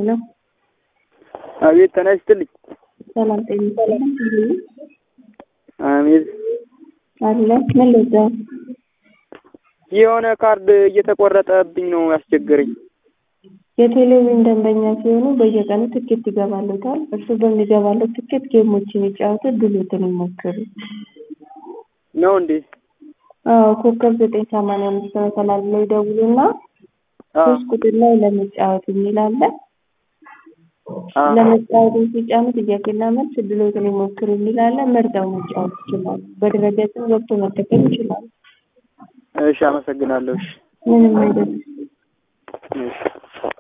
ሄሎ አቤት ጤና ይስጥልኝ። ሰላም ጤና ይስጥልኝ። አሜን። አለ ምን ልዛ የሆነ ካርድ እየተቆረጠብኝ ነው ያስቸገረኝ። የቴሌቪዥን ደንበኛ ሲሆኑ በየቀኑ ትኬት ይገባሉታል። እርሱ በሚገባለው ትኬት ጌሞችን ይጫወቱ፣ ድሎትን ይሞክሩ። ነው እንዴ? አዎ ኮከብ ዘጠኝ ሰማንያ አምስት መሰላል ላይ ይደውሉና ሶስት ቁጥር ላይ ለመጫወት የሚል አለ። ለመጫወት ሲጫኑ ጥያቄና መልስ ድሎትን ይሞክሩ የሚል አለ። መርጠው መጫወት ይችላሉ። በድረገጽም ገብቶ መጠቀም ይችላሉ። እሺ፣ አመሰግናለሁ። እሺ፣ ምንም አይደለም። እሺ።